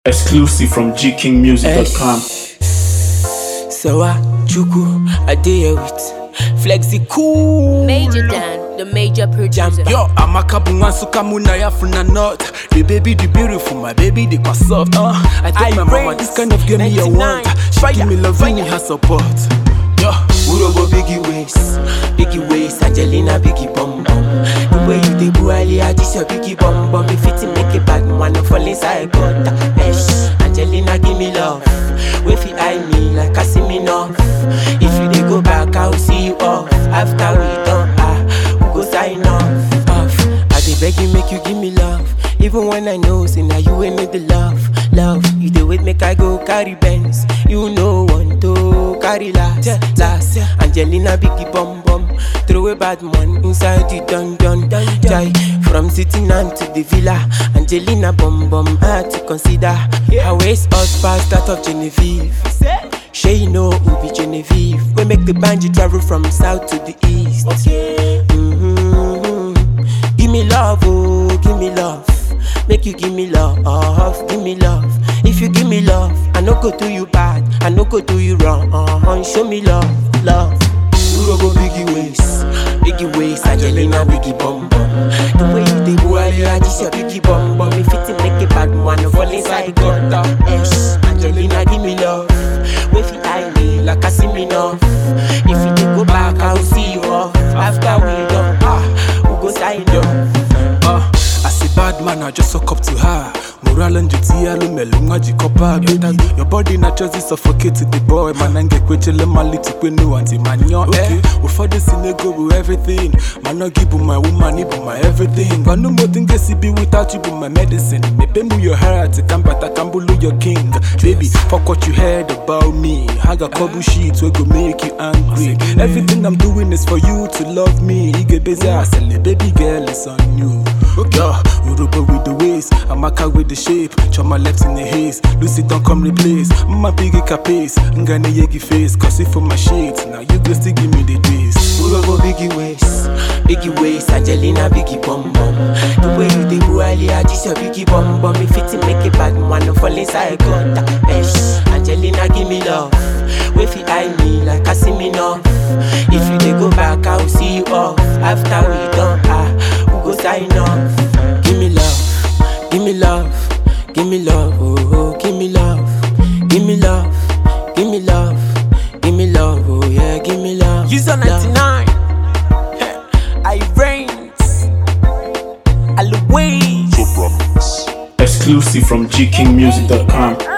Exclusive from GKingMusic.com. Sawa Chuku, I deal with Flexi Cool. Major Dan, the major producer. Yo, Amaka Bunwansuka Munaya from the north. The baby, the beautiful, my baby, the quite soft. Uh, I told I my mama raise this kind of girl me a 99. want. She give me love and her support. Yo, Urobo biggie waist, biggie waist, Angelina biggie bum bum. The way you dey boo Ali, I just your biggie bum bum. If it make a bad man fall inside gutter. Esh, Angelina give me love, we fi eye me like I see me enough. If you dey go back, I will see you off. After we done, ah, we go sign off. off. I dey beg you make you give me love, even when I know say now you ain't need the love, love. You dey wait make I go carry Benz, you know want to carry last, last. Angelina biggie bum bum, throw a bad man inside the dun dun dun Jai. From city nine to the villa, Angelina bum bum hard to consider. Her waist out past that of Genevieve. Shay you know who be Genevieve. We make the band you travel from south to the east. Mhm. Give me love, oh, give me love. Make you give me love, give me love. If you give me love, I no go do you bad, I no go do you wrong. Uh-huh. Show me love, love. Urobo biggie waist, biggie waist, Angelina biggie bum bum. The way you dey go, I just your biggie bum bum. If it make a bad man fall inside gutter. Yes, Angelina give me love. Wait fi eye me like I see me enough. If you dey go back, I will see you off. After we done, ah, we go sign off. uh, as a bad man, I just suck up to her. Moral and duty, I look melunga jikopa, baby. Your body naturally suffocate the boy, man. And get quechele mali to queen no anti man. Yo, okay. We for this in go with everything. Man, no give you my woman, you be my everything. But no more thing get be without you, be my medicine. Me pay me your heart, I can but I can bully your king. Baby, fuck what you heard about me. I got couple sheets, we go make you angry. Everything I'm doing is for you to love me. You get busy, I say, baby girl, it's on you. Yeah, Uruba with the waist, Amaka with the shape, Choma left in the haze. Lucy don't come replace. My biggie capace, Ngane yegi face, cause it for my shades. Now you go still give me the days. Urobo biggie waist, biggie waist, Angelina biggie bum bum. The way you dey go Ali, I just your biggie bum bum. If it make a bad man fall inside gutter. Esh, Angelina give me love, we fi eye me like I see me enough. If you dey go back, I will see you off. After we done, ah, we go sign off. Give me love, give me love, give me love, oh, oh give me love, give me love, give me love, give me love, oh yeah, give me love. User 99, I reigns, I'll wait. Exclusive from GKingMusic.com.